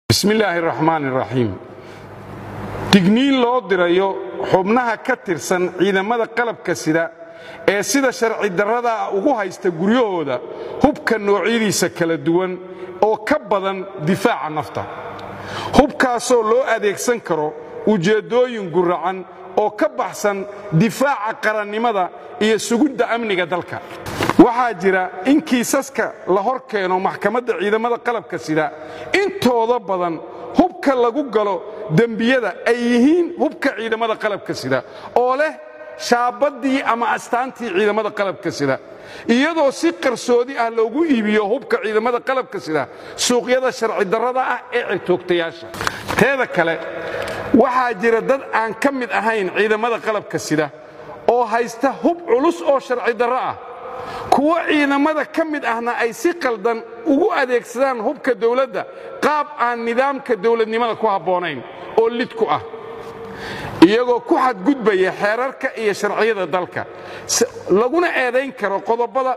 bismi illaahi raxmaan raxiim digniin loo dirayo xubnaha ka tirsan ciidamada qalabka sida ee sida sharci darradaa ugu haysta guryahooda hubka noocyadiisa kala duwan oo ka badan difaaca nafta hubkaasoo loo adeegsan karo ujeeddooyin guracan oo ka baxsan difaaca qarannimada iyo sugidda amniga dalka waxaa jira in kiisaska la hor keeno maxkamadda ciidamada qalabka sida intooda badan hubka lagu galo dembiyada ay yihiin hubka ciidamada qalabka sida oo leh shaabaddii ama astaantii ciidamada qalabka sida iyadoo si qarsoodi ah loogu iibiyo hubka ciidamada qalabka sida suuqyada sharci darrada ah ee cirtoogtayaasha teeda kale waxaa jira dad aan ka mid ahayn ciidamada qalabka sida oo haysta hub culus oo sharci darro ah kuwo ciidamada ka mid ahna ay si qaldan ugu adeegsadaan hubka dowladda qaab aan nidaamka dowladnimada ku habboonayn oo lid ku ah iyagoo ku xadgudbaya xeerarka iyo sharciyada dalka laguna eedayn karo qodobada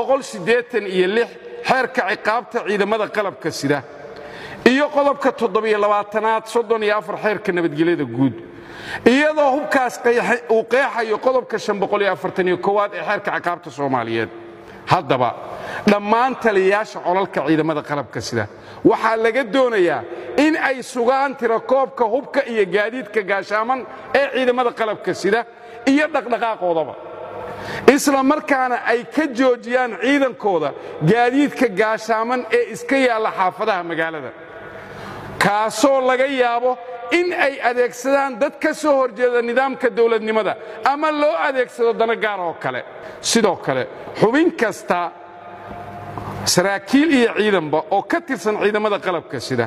iyo xeerka ciqaabta ciidamada qalabka sida iyo qodobka aad xeerka nabadgelyada guud iyadoo hubkaas uu qeexayo qodobka aad ee xeerka ciqaabta soomaaliyeed haddaba dhammaan taliyayaasha colalka ciidamada qalabka sida waxaa laga doonayaa in ay sugaan tirakoobka hubka iyo gaadiidka gaashaaman ee ciidamada qalabka sida iyo dhaqdhaqaaqoodaba isla markaana ay ka joojiyaan ciidankooda gaadiidka gaashaaman ee iska yaalla xaafadaha magaalada kaasoo laga yaabo in ay adeegsadaan dad ka soo horjeeda nidaamka dowladnimada ama loo adeegsado dano gaar oo kale sidoo kale xubin kasta saraakiil iyo ciidanba oo ka tirsan ciidamada qalabka sida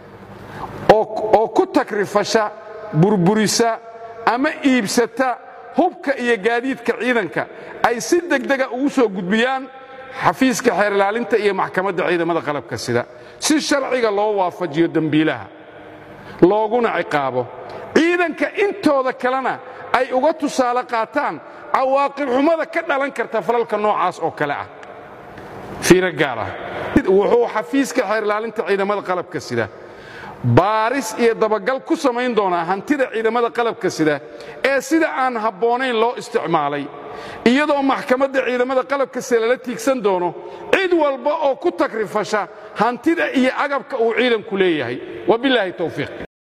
oo ku takrifasha burburisa ama iibsata hubka iyo gaadiidka ciidanka ay si degdega ugu soo gudbiyaan xafiiska xeer ilaalinta iyo maxkamadda ciidamada qalabka sida si sharciga loo waafajiyo dembiilaha looguna ciqaabo ciidanka intooda kalena ay uga tusaale qaataan cawaaqib xumada ka dhalan karta falalka noocaas oo kale ah fiiro gaar ah wuxuu xafiiska xeer ilaalinta ciidamada qalabka sida baaris iyo dabagal ku samayn doonaa hantida ciidamada qalabka sida ee sida aan habboonayn loo isticmaalay iyadoo maxkamadda ciidamada qalabka sida lala tiigsan doono cid walba oo ku takrifasha hantida iyo agabka uu ciidanku leeyahay wabilaahi towfiiq